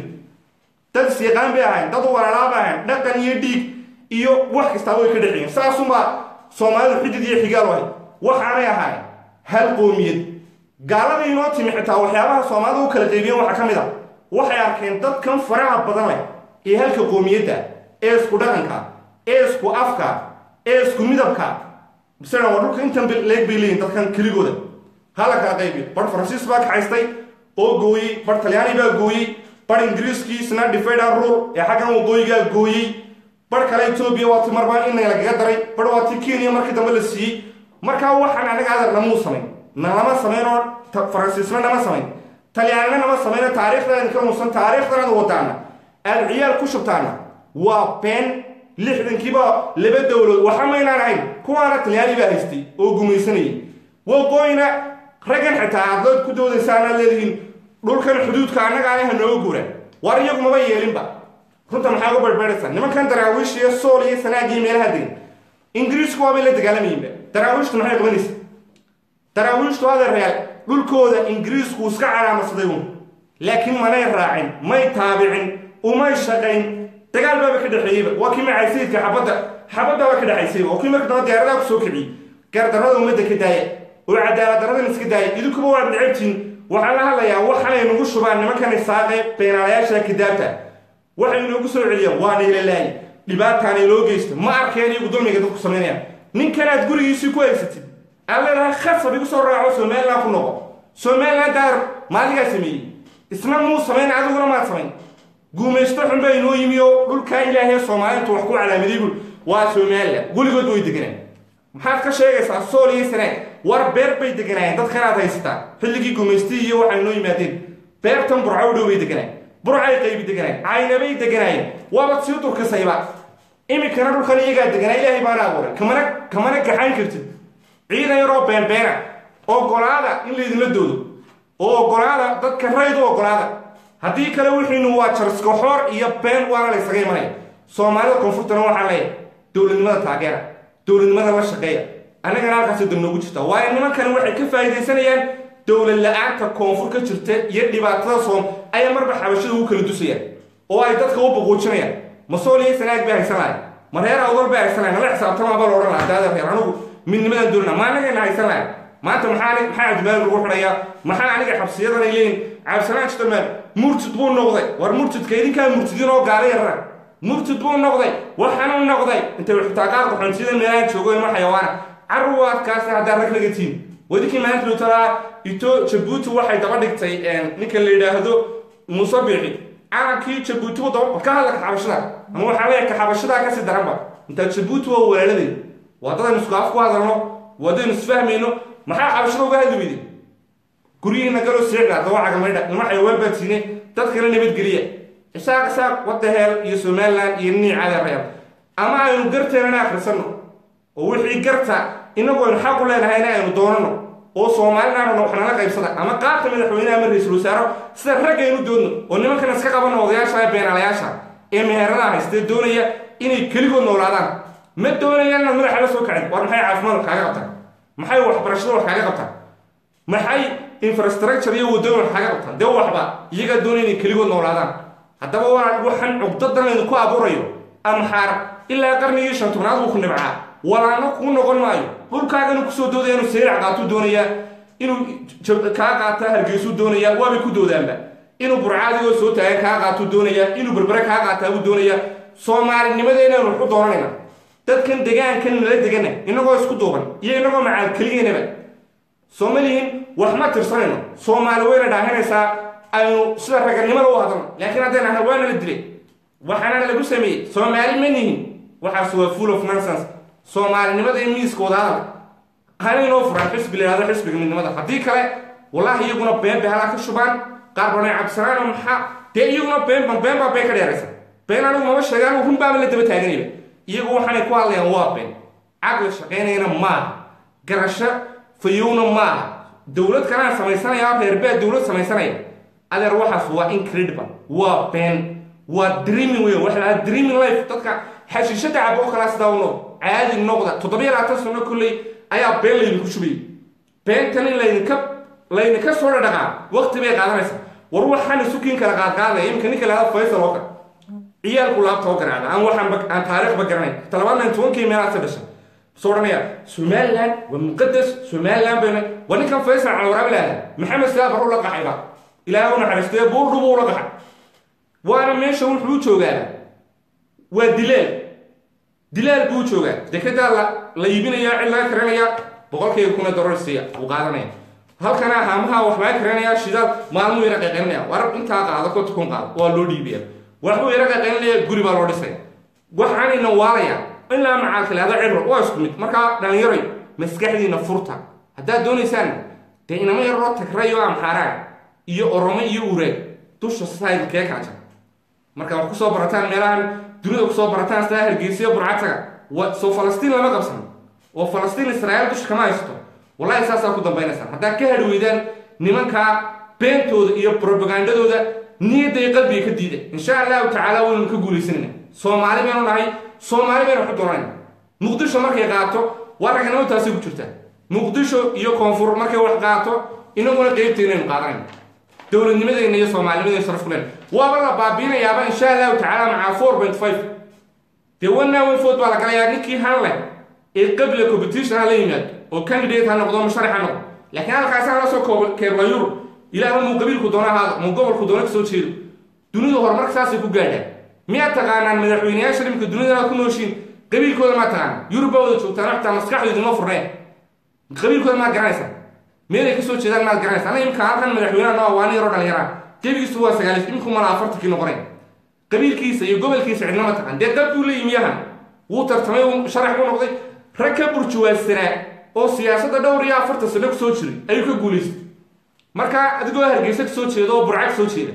dad isyaqaan bay ahayn dad walaalaa bay ahayn dhaqan iyo dhiig iyo wax kastaaba way ka dhexeeyeen saasunbaa soomaalidu xidid iyo xigaal ahay waxaanay ahayn hal qoomiyad gaaladii inoo timi xitaa waxyaabaha soomaalida u kala qaybiyeen waxaa ka mid a waxay arkeen dadkan faraha badan leh ee halka qoomiyadda ee isku dhaqanka ee isku afka ee isku midabka misena waa dhulka intan leeg bay leeyihin dadkan keligooda hala kala qaybiyo bar faransiis baa kaxaystay oo gooyey bar talyaani baa gooyey bar ingiriiskii isna difaydhan rule ee xaggan waqooyigaa gooyey bar kale etoobiya waa ti marba in lagaga daray bar waa ti kenya markii dambe la siiyey markaa waxaan anaga adar namuu samayn nalama samayn oo faransiisna nama samayn talyaanina nama samayno taariikhdaadin ka muusan taariikhdanada wadaana aad ciyaal ku shubtaana waa been lixdankiiba laba dowladood waxa maynaan ahayn kuwaana talyaani baa haystay oo gumaysanayay waqooyina raggan xitaa aadlood ku doodaysaanaad leedihiin dhulkan xuduudka annaga anaha nooga guura war iyagu maba yeelinba runta maxaa uga barbaaraysaa nimankan daraawiish iyo sool iyo sanaagii meelaha degan ingiriisku waabay la dagaalamayinba daraawiishtu maxay qabanaysa daraawiishtu adeeryaal dhulkooda ingiriisku iska calaamadsaday uun laakiin manay raacin may taabicin umay shaqayn dagaal baaba ka dhexeeyeyba waa kii macay sayidka xabadda xabaddaaba ka dhexaysayba waa kii marka damba diyaaradaha kusoo kiciyey gardarrada ummadda ka daaya oo cadaalad darradan iska daaya idinkuba waad necabtiin waxaan la hadlayaa waxanay nagu shubaan nimankan isaaqe beenaalayaasha kadaabta waxay inoogu soo celiyaan waa naylalaayi dhibaataana inoo geysta ma arkeen iyagu dulmiga dadku samaynayaan ninkanaad gurigiisii ku haysatid aad leedahay khasab igu soo raaco somalilan ku noqo somalilan daar maaligaa sameeyey isna muu samayn adiguna maad samayn guumaysto xun baa inoo yimi oo dhulkaa ilaahay soomaalintu wax ku calaamaday bul waa somalilan weligood way deganaan maxaad ka sheegaysaa sool iyo sanaag war beer bay deganaayeen dadkanaad haysataa xilligii gumaystii iyo waxay inoo yimaadeen beertan burco u dhow bay deganaayeen burcay qaybi deganaayeen caynabay deganaayeen waabad sii durkasayba iminkana dhulkan iyagaa deganaa ilaahay baana abuuray kamana kamana gaxayn kartid ciidan yaroo beenbeena ogolaada in laydinla doodo oo ogolaada dadka rayd u ogolaada haddii kale wixiinu waa jarskoxoor iyo been waana la ysaga imanaya soomaalida koonfurtana waxaa leeyahay dowladnimada taageera dowladnimada la shaqeeya annagana halkaasi dab noogu jirta waayo nimankani waxay ka faa'iidaysanayaan dowlad la-aanta koonfur ka jirta iyo dhibaatada soom ayaa marba xabashada ugu kala dusayaan oo ay dadka u buquujinayaan masool iyo sanaag bay haysan lahay ma reer awdal bay haysan lahay nala xisaabtama baa la odhan lahaa daada reer anugu midnimadan doonina ma annagayna haysan lahay maanta maxaa maxaa cabdimaalik lagu xidhayaa maxaa aniga xabsiyadan ay leeyihin cabdisalaan jitamaan murtid buu noqday war murtidka idinkaa murtidiin oo gaala yaraan murtid buu noqday waxaanuu noqday intay xitaa qaar qaxoontiyada meelaha joogo ima xayawaana carwaadkaasi haddaa rag laga tiin wadinkii maanta lutalaa ito jabuuti waxay daba dhigtay ninka la yidhaahdo muuse biixi calankii jabuuti buu daba ka hadla kaxabashada ama waxaa leeyahay kaxabashadaa kasii daranba intaa jabuuti waa walaaladay waddadaynu isku af ku hadalno waddaynu isfahmayno maxaa xabashada uga hadli weyday guryihiina galoo seexda dawaacaga maydha ilma xayawaan baad siine dadkana nabadgeliya isaaq isaaq wadda heel iyo somalilan iyo niicada reer ama aynu garteennana akhrisanno oo wixii garta inagu aynu xaq u leenahayna aynu doonano oo soomaalinaanana wax nala qaybsada ama qaabka madaxweyneha ama ra-iisul wasaaro sida raggaynu doodno oo nimankan iska qabano odayaasha ee beenaalayaasha ee meheradaha haystee doonaya inay keligood noolaadaan ma doonayaan inaad madaxa la soo kacin war maxay caafimaad kaaga qabtaan maxay waxbarashada wax kaaga qabtaan maxay infrastructure iyo waddooyin wax kaaga qabtaan dee waxba iyagaa doonaya inay keligood noolaadaan haddaba waa waxaan cugdadan idinku abuurayo amxaar ilaa qarnigii shan tobnaad buu ku nibcaa walaano kuu noqon maayo dhulkaaganu kusoo doodaya inuu sayrac qaatuu doonayaa inuu kaa qaata hargeysuu doonayaa waabay ku doodaanba inuu burcaadigoo soo taagan kaa qaatuu doonayaa inuu berbere kaa qaataa buu doonayaa soomaalinimadeenanu waxu doonanayna dadkan degaankan nala degana inagoo isku duuban iyo inagoo macaal keligeynaba soo ma lihin wax ma tirsanayno soomaali wayna dhaahinaysaa aynu sida raganimada u hadalno laakiin haddayna ahna waana la dilay waxaana lagu sameeyey soomaali ma nihin waxaas waa full of nonsense soomaalinimada iyo miiska wadahadal hana inoo furaan xisbi la yihahdo xisbiga midnimada haddii kale wallahi iyaguna been bay halaa ka shubaan qaar banay cabsanaano maxaa dee iyaguna been been baa been ka dheeraysa been anigu mama sheegaan run baaba la daba taaganayba iyagu waxaanay ku hadlayaan waa been caqli shaqaynayana maaha garasho fayowna maaha dowlad kalaan samaysanaya reerbaa dowlad samaysanaya adeer waxaas waa incredible waa been waa dreaming wey waxa lahaa dreaming life dadka xashiishada cabo oo kalaa sidaa u noqd caadi noqda toddobiyo labaatan sano kolley ayaa been laydinku shubayay beentan in laydinka laydinka soo dhadhaqaa waqti bay qaadanaysaa war waxaan isukiin kala qaadqaadaya iminka ninka lahada faysal oo kale ciyaalku laabta oo garaacda aan waxaan aan taariikhba garanayn talabaadnan tobankii meelaasa dhashay soo odhanaya somaliland waa muqadas somaliland bayna waa ninkan faysal calawaraab ilaahda maxamed saabar u la qaxayba ilaahay u naxariistee buurdhubu ula qaxay waana meesha wuxuu joogaa waa dilaal dilaal buu joogaa dekedaa la la iibinaya cid laga karinaya boqolkiiba kuna dolar siiya uu qaadanaya halkana haamaha wax laga karinaya shidaal maalmuu yara qaqaynaya war intaa qaado konta kun qaado waa loo dhiibaya waxbuu yara qaqaynaya guri baa loo dhisaya waxaanayna waalaya ilaa macaalka lahada cibro waa isku mid markaa dhallinyaroy maskaxdiina furta haddaad doonaysaan dee inama yaroo tagrayo amxaaraan iyo oromo iyo ureeg dusha saidkee kala jara marka wax kusoo barataan meelahan dunida kusoo barataan sidaa hargeysiyo burcataga soo falastiin lama qabsan oo falastiin israa'iil dusha kama haysto wallahi saasaa ku dambaynaysaan haddaad ka hadhi weydaan nimankaa beentooda iyo probagandadooda niyadda iyo qalbiga ka diida insha allahu tacaala waynu ka guulaysanayna soomaali baynu nahay soomaali baynu waxu doonayna muqdisho markay qaato waa raganimo taasi ku jirta muqdisho iyo koonfur markay wax qaato inaguna qeybteynaynu qaadanayna dowladnimadeenna iyo soomaalinimadeen sharaf ku leen waaba la baabiinayaaba insha allahu tacaala macaa four point five dee wanaa wenfood baa la galayaa ninkii han leh ee qabla competition ha la yimaado oo candidate ha noqdo musharax ha noqdo laakiin halkaasi hala soo keerla yurub ilaahba muu qabiilku doona ahaado muu gobolku doona kasoo jeedo dunidu horumarka saasay ku gaadhaan miyaad taqaanaan madaxweyneyaasha dhimka dunida ku nooshiin qabiilkooda maa taqaanaan yurub baa wada joogtaan xitaa maskaxdu idinma furneen qabiilkooda maad garanaysaa meelay kasoo jeedaan maad garanaysa ana imika halkan madaxweynaha noo waa nin yaroo dhallinyaraa gebigiisu waa sagaalis iminku mala afartankii noqonay qabiilkiisa iyo gobolkiisa cidnama taqaan dee dad buu la yimi yahan wuu tartamay uu sharax u noqday rag ka burjuwaadsanaa oo siyaasadda dhowr iyo afartan sano kusoo jiray ayuu ka guulaystay markaa adigoo hargeysa kasoo jeeda oo burca kasoo jeeda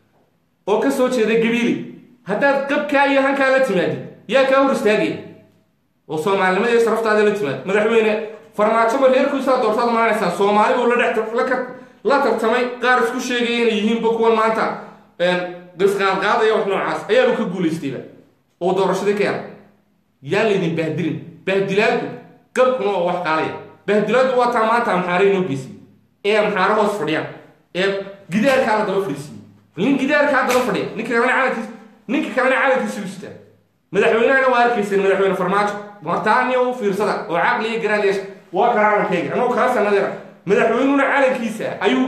oo ka soo jeeda gabiili haddaad qabkaa iyo hankaa la timaadid yaa kaa hor istaagaya oo soomaalinimada iyo sharaftaada la timaad madaxweyne farmaajoba reerkiisaa doortaad maanaysaa soomaali buu la dhex la tartamay qaar isku sheegaya inay yihiinba kuwan maanta qisqaadqaadaya wax noocaas ayaaba ka guulaystayba oo doorashadii ka yara yaan laydin bahdilin bahdilaadu qabkuna waa wax qaalaya bahdilaadu waa taa maanta amxaare inoo geysiy ee amxaare hoos fadhiyaan ee gidaarkaa la daba fadhiisiiye nin gidaarkaa daba fadhiya ninka kalena calankiis ninka kalena calankiisa u sitaa madaxweynahana waa arkayseen madaxweyne farmaajo martaaniya u fiirsada oo caqli iyo garaad yeesha waa ka calankayga anoo kaa sanadeera madaxweynuna calankiisa ayuu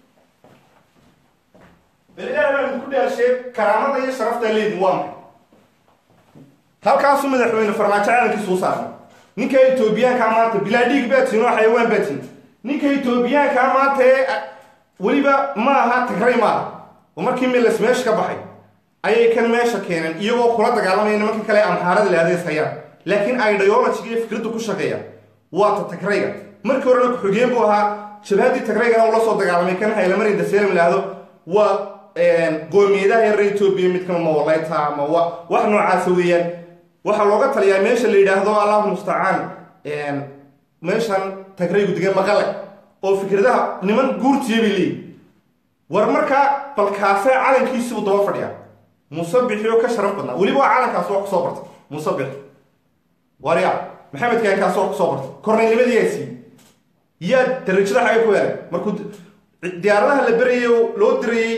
belilaah baan ku dhaashee karaamada iyo sharafta leedin waa maxay halkaasuu madaxweyne farmaajo calankiisa u saaray ninka etoobiyaankaa maanta bilaa dhiig baa tihin oo xayawaan baa tihin ninka etoobiyaankaa maanta ee weliba ma aha tagray maaha oo markii milas meesha ka baxay ayay kan meesha keeneen iyagoo kula dagaalamaya nimanka kale amxaarada la adeys hayaan laakiin ideologiga iyo fikradda ku shaqeeya waa ta tagrayga markii horena ku-xigeen buu ahaa jabhaddii tagraygana ula soo dagaalamay kan haylamari daseelam laahdo waa qoomiyadaha reer etoobiya midkama ma walayta ma wa wax noocaasa weeyaan waxaa looga taliyaa meesha la yidhaahdo allahu mustacaan meeshan tagraygu degan maqale oo fikradaha niman guurtiya bay leeyihin war markaa balkaasee calankiisibuu daba fadhiya musabixi oo ka sharaf badnaa weliba waa calankaas waa kusoo bartay musabix warya maxamed keenkaas waa kusoo bartay kornaylnimadiyaa siiyey yaa darajada xagay ku heelay markuu diyaaradaha la berayay loo dirayey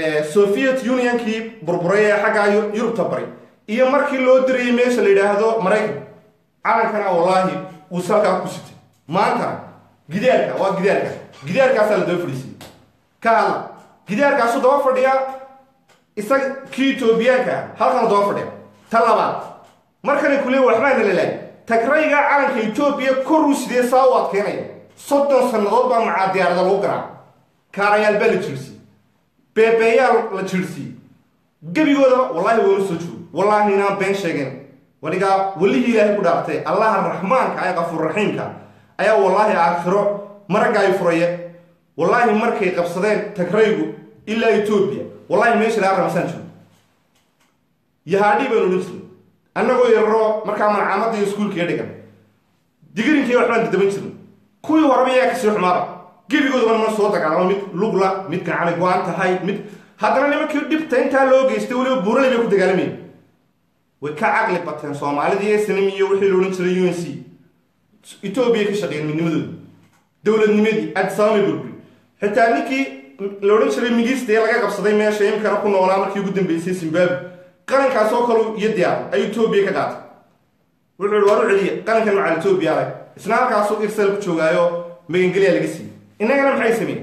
soviet unionkii burburay ee xaggaa yurubta bari iyo markii loo dirayey meesha la yidhaahdo maraykan calankana wallaahi uu salkaa ku sitay maantana gidaarka waa gidaarka gidaarkaasaa la daba fadhiisiyey ka hadla gidaarkaasuu daba fadhiyaa isaga kii etoobiyaanka ah halkanu daba fadhiya ta labaad markanay ku leey waxbaa nalalaay tagrayga calanka etoobiya koruu sidee saa u adkeynaya soddon sannadood baa macaa diyaarada lagu garaa kaarayaal baa la jiirsiiyey beebeeyaa la jiirsiiyey gebigoodaba wallaahi waanu soo joogo wallaahi inaan been sheegeen wanigaa welihii ilaahay ku dhaartay allaha raxmaanka ee qafuurraxiimka ayaa wallaahi aakhiro maraggaay furaya wallaahi markay qabsadeen tagraygu ilaa etoobiya wallaahi meesha laga ramasaan jiro yahaadhii baynu odhan jirnay annagoo yararo markaa malcaamadda iyo iskuulkiiga dhigan digirinkii waxbaan dadaban jirnay kuwii horeba yaa kasii xumaaba gebigoodaba ma soo dagaalamo mid lugla mid gacani go-an tahay mid haddana nimankii dhibta intaa loo geystay weliba buuralay bay ku dagaalamayeen way ka caqli bateen soomaalidii snm iyo wixii la odhan jiray u n c etoobiya ka shaqeeyeen midnimadooda dowladnimadii adsaamay burburi xitaa ninkii la odhan jiray migista ee laga qabsaday meesha imkana ku noolaa markii ugu dambeysay zimbabwe qarankaas oo kale iyo diyaar ayuu etoobiya ka qaatay wuxuu ihi waar u celiya qarankan macal etoobiya adag isna halkaasuu irsal ku joogaayo magangelyaa laga siiyey innagana maxay sameeyeen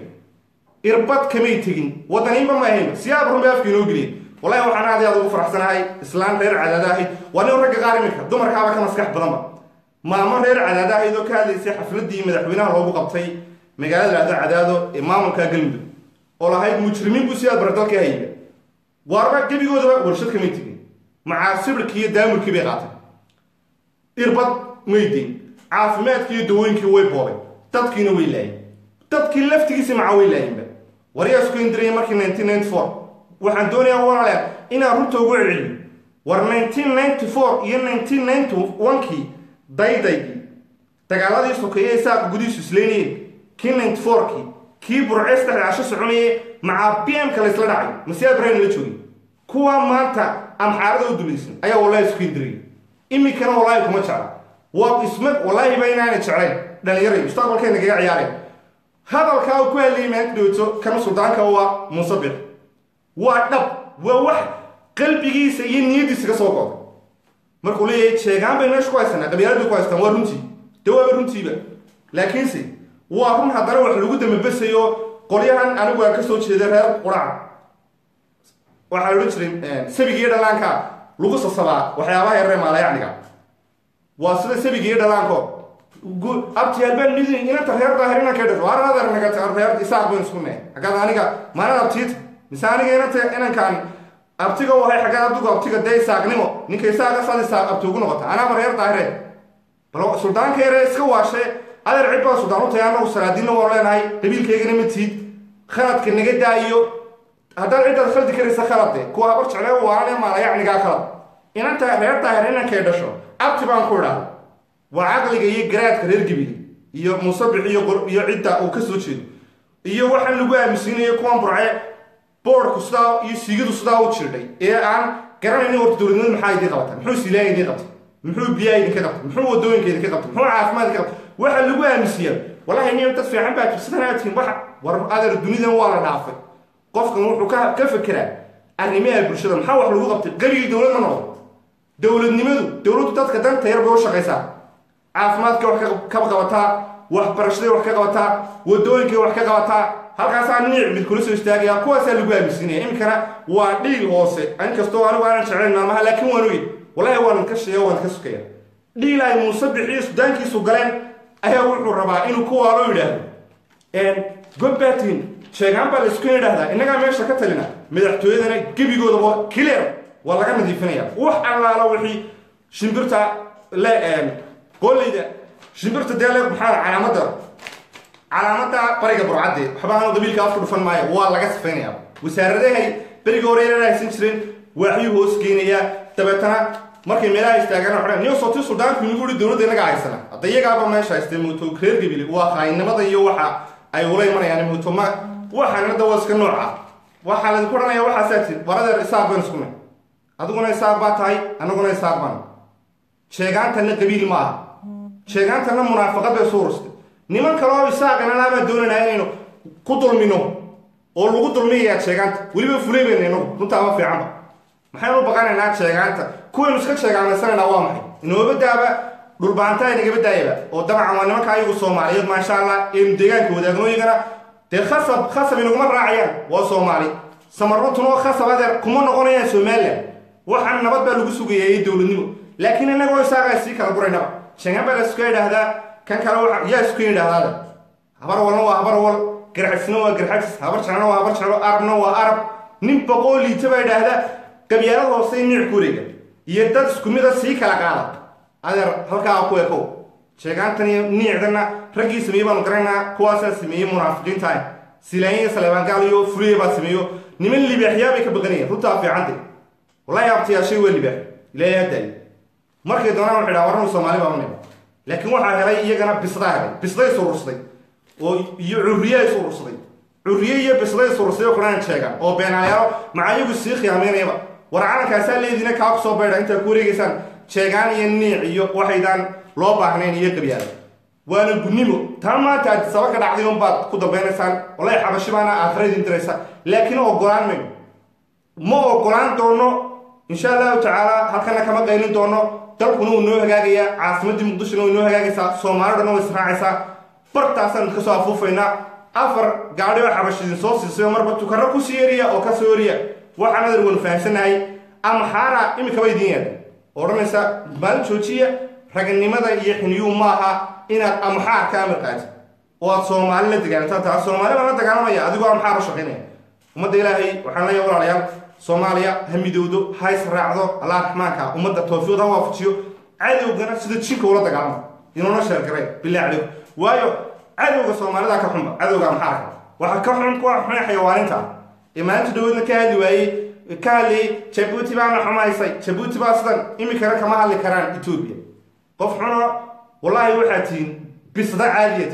irbad kamay tegin wadaniinba ma ahayn siyaab runbay afka inoo geliyeen wallahi waxaan aad aad ugu faraxsanahay islaan reer cadaada ahayd waa nin ragga qaar iminka dumarkaaba ka maskax badanba maamo reer cadaada ahayd oo ka hadlaysay xafladii madaxweynaha loogu qabtay magaalada lahdo cadaado ee maamulka galmudug oo lahayd mujrimiin buu siyaad baradalka hayba waarba gebigoodaba warshad kamay tegin macaa sibirkii iyo daamurkii bay qaatay irbad maydeyn caafimaadkii iyo dawooyinkii way boobay dadkiina way laayeen dadkii laftigiisi macaa way laayeenba waryaa isku indiraya markii nineteen ninety four waxaan doonayaa walaaleer inaan runta ugu celceliyo war nineteen ninety four iyo nineteen ninety one-kii daydaygii dagaaladii sokeeye isaaq gudihiisu isleynayeen kii ninety four-kii kii burceys dhexda casho soconayay macaa b m-ka la isla dhacay masiyaa brain la joogay kuwa maanta amxaarada u dulaysan ayaa wallahi isku indiraya iminkana wallaahi kuma jecla waa isma wallaahi ba inaana jeclayn dhallinyaray mustaqbalkeena kaga ciyaareen hadalkaa uu ku hadlayay maanta dhowto kana suldaanka waa munsabix waa dhab waa wax qalbigiisa iyo niyadiisa ka soo goda markuu leeyahay sheegaan bay meesha ku haysanaa qabyaalad bay ku haystaan waa runtii dee waaba runtiiba laakiinse waa run haddana wax lagu dambabasayo qolyahan anigu aan ka soo jeeda reer quraca waxaa la odhan jiray sabigiiyo dhallaanka lagu sasabaa waxyaabaha yaree maalayacniga waa sida sabigiiyo dhallaanko abtiyaalbaan nidin inanta reer daahir inanka dhasho aranader naga reer isaaq bayn isku nee haggaad aniga maalin abtiita mise aniga inanta inankaan abtiga u ahay xaggaad abdigu abtiga dee isaaqnimo ninka isaaqa saad isaaq abti ugu noqota anaaba reer daahire bal suldaanka yare iska waashe adeer cid baa suldaan u tahay annagu salaadiinna waan leenahay qabiilkaygana ma tiid khaladka naga daayo haddaad ciddaad khaldi karaysa khalade kuwa habar jeclee waanane maalayacnigaa khalad inanta reer daahir inankay dhasho abti baan ku idhaahda waa caqliga iyo garaadka reer gibili iyo musabix iyo iyo cidda uu ka soo jeedo iyo waxaan lagu aaminsiinayo kuwan burce boorku sidaa iyo siigadu sidaa u jirdhay ee aan garanaynin horta dowladnimada maxaa idiin qabata muxuu silaaya idiin qabta muxuu biyaa idinka qabta muxuu wadooyinka idinka qabta muxuu caafimaad idinka qabta waxaa lagu aaminsiiyaa wallahi nin dad fiican baa jirsadana tihin waxa war adeer dunidan waa la dhaafay qofkan wuxuu ka ka fekeraa arrimaha bulshada maxaa wax lagu qabtay qaligii dowlad ma noqdo dowladnimadu dowladdu dadka danta yar bay u shaqaysaa caafimaadkay wax ka qabataa waxbarashaday wax ka qabataa wadooyinkay wax ka qabataa halkaasaa niic mid kula soo istaagaya kuwaasaa lagu aaminsiinaya iminkana waa dhiil hoose inkastoo anigu aanan jeclayn maalmaha laakiin waan ogeyn wallahi waan ka sheega waan ka sukaya dhiil ay muuse bixiyo sudaankiisu galeen ayaa wuxuu rabaa inuu kuwaalo yidhaahdo gobbaatiin sheegaan baa la isku yidhaahdaa innagaa meesha ka talina madaxtooyadana gebigoodaba clear waa laga nadiifinaya wax allaala wixii shimbirta le qoolleyda shimbirta dee le maxaa calaamadda calaamadda bariga burcadde waxba aanu qabiilka afku dhufan maayo waa laga sifaynaya wasaaradahay berigii hore inaan haysan jirin waaxyuu hoos geenayaa dabeetana markay meelaha istaagaan waxay niyo sooti suldaanku inagu ihi dowladda inaga haysana hadda iyagaaba meesha haystay muuto reer gabile waa qaynimada iyo waxa ay ula imanayaan muuto ma waxaan hadda waa iska nooca waxaa laydinku odhanaya waxaasaa tir waradeer isaaq baan isku nay adiguna isaaq baa tahay anaguna isaaq baan sheegaantanna qabiil ma aha sheegaantanna munaafaqad bay soo urustay niman kale oo isaaqana laabaan doonaynaa inaynu ku dulmino oo lagu dulmiyayaa sheegaanta weliba fulay bayna inagu runtaa ma fiicanba maxaynu u baqanaynaa sheegaanta kuwaynu iska sheegaanaysanaynaa waa maxay inoobadaaba dhulbaanta inagaba daayaba oo dabcan waa nimanka ayagu soomaaliyeed maasha allah eenu deegaanka wadaagno iyagana dee khasab khasab inaguma raacayaan waa soomaali samaruntuna khasab adeer kuma noqonayaan somalilan waxaan nabad baa lagu sugayaa iyo dowladnimo laakiin innagoo isaagaa sii kala guraynaba sheegaan baa la iska yidhaahdaa kan kale waxa yaa isku yidhaahdaada habar walna waa habar wal garxagsina waa garxagsis habar jeclna waa habar jeclo arabna waa arab nin boqoo liita baa yidhaahdaa qabyaalad hoose niic ku wareega iyo dad isku mida sii kala qaada adeer halkaa ku ekow sheegaantan iyo niicdana raggii sameeyey baanu garanaynaa kuwaasaa sameeyey munaafiqiinta ah silaanya saleebaangaal iyo fuliye baa sameeyo niman libaaxyaa bay ka baqanayeen runtaa fiicantay wallahi abtiyaashay waa libaax ilaahay hadaayo markay doonaan waxay dhaha waranu soomaali baa unay laakiin waxaa helay iyagana bisdaa helay bisday surursaday oo iyo curriye ay surursaday curriye iyo bisday surursaday oo kudhaan sheegaan oo beenayaalo macayagu sii khiyaamaynayaba war calankaasaa leediina kaa ku soo baydha intaa ku wareegaysaan sheegaan iyo niic iyo waxaydaan loo baahnayn iyo qabyaala waana gunnimo taa maanta aad saba ka dhacday un baad ku dambaynaysaan wallahi xabashi baana aakhira idin diraysa laakiin ogolaan mayno ma ogolaan doono insha allahu tacaala halkana kama qaylin doono dalkuna wuu noo hagaagayaa caasimadii muqdishona way noo hagaagaysaa soomaali dhanna way israacaysaa bartaasaan ka soo afuufaynaa afar gaadhi oo xabash idin soo siisay oo marba tukaro kusii eriya oo kasoo eriya waxaan adar wan fahamsanahay amxaara imikaba idiin yeedha odhanaysa maalin joojiya raganimada iyo xiniyuu maaha inaad amxaar ka amar qaatid oo aad soomaali la dagaalantaan taa soomaali baan la dagaalamaya adigoo amxaar u shaqaynaya ummadda ilaahay waxaan leeyahay walaalayaal soomaaliya ha midowdo ha israacdo allah raxmaanka ummadda tawfiiqda ha waafajiyo cadowgana sida jinka ula dagaalamo inuuna sheergareen bilah calaykum waayo cadowga soomaalida ka xunba cadowga amxaarka waxa ka xun kuwa xun xayawaaninta ee maalinta dhawoodna ka hadli waayey ka hadlayay jabuuti baana xumaysay jabuuti baa sidan imikana kama hadli karaan etoobiya qof xuno wallaahi waxaa tihiin bisda caadiyad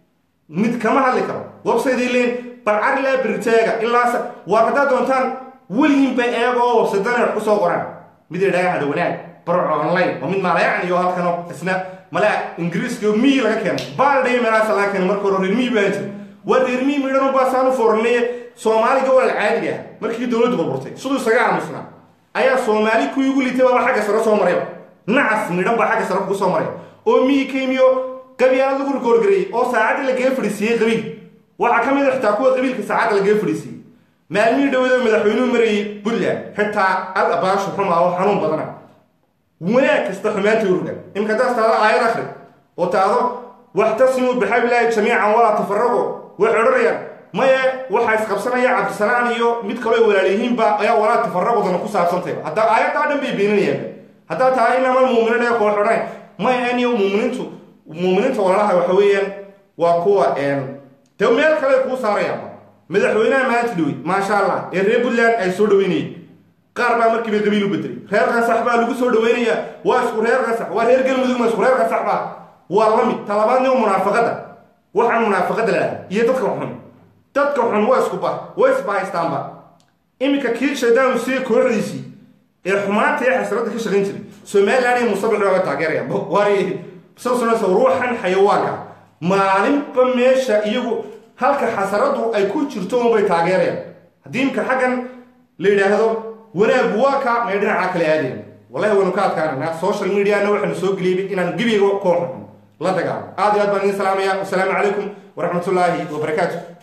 mid kama hadli karo websayday leeyin balcar ilaa biriteega ilaas waa haddaad doontaan weliginba eego oo websadana wax kusoo qoraan mid idhaga hada wanaag barco online oo mid maalayacan iyo halkano isna malaa ingiriiska oo miyi laga keenay baaldhay meelaasa laga keenay marka hore reer miyi baa jira waa reer miyi midhan baasaan u fooranaye soomaaliga walal caadiga ah markii dowladdu burburtay siduu isaga aamusnaa ayaa soomaali kuwii ugu litay baaba xagga sare soo marayba nacas midhan baa xagga sare kugu soo maray oo miyi ka yimiyo qabyaalad lagu rikoorgareeyey oo saacadda lagaga fadhiisiiyey qabiil waxaa ka mid a xitaa kuwa qabiilka saacadda lagaga fadhiisiiyey maalmihii dhowada madaxweynuhu marayey puntland xitaa al abaashu xuma oo xanuun badana wanaag kasta xumaanta urugan imika haddaas taado aayad akhri oo taado waxtasimuu bixablaahi jamiican walaa tafaraqo waxay odhanayaan maye waxaa isqabsanaya cabdisalaan iyo mid kaloo walaalyihiinba ayaa walaa tafaraqodana ku saabsantayba hadda aayaddaa dhan bay beeninayaan haddaa tahay inamal muuminiin ee koox odhanay maya aniyo muuminiintu muuminiinta walaalaha waxa weeyaan waa kuwa de meel kale kuu saarayaan madaxweynaha maalinta dhawey maasha allah ee reer puntland ay soo dhaweynayeen qaar baa markiiba qabiil u bedelay reer qasax baa lagu soo dhaweynayaa waa isku reer qasax waa reer galmudug ma isku reer qasax baa waa la mid talabaadni munaafaqada waxaan munaafaqada lahaa iyo dadka xun dadka xun waa isku ba way isbahaystaanba iminka kii shaydaan siiye kooxdiisii ee xumaanta ee xasradda ka shaqayn jiray somaliland iyo musabax baa taageeraya waari sasunaysa ruuxan xayawaanka maalinba meesha iyagu halka xasaradu ay ku jirto unbay taageerayaan haddii imka xaggan la yidhaahdo wanaagu waa ka may dhinacaa kale aadayan wallahi waynu ka adkaananaa social mediana waxaanu soo geliyay inaan gebiga kooxun la dagaalo aad iyo aad baan idin salaamaya wasalaamu calaykum waraxmatullaahi wabarakaatu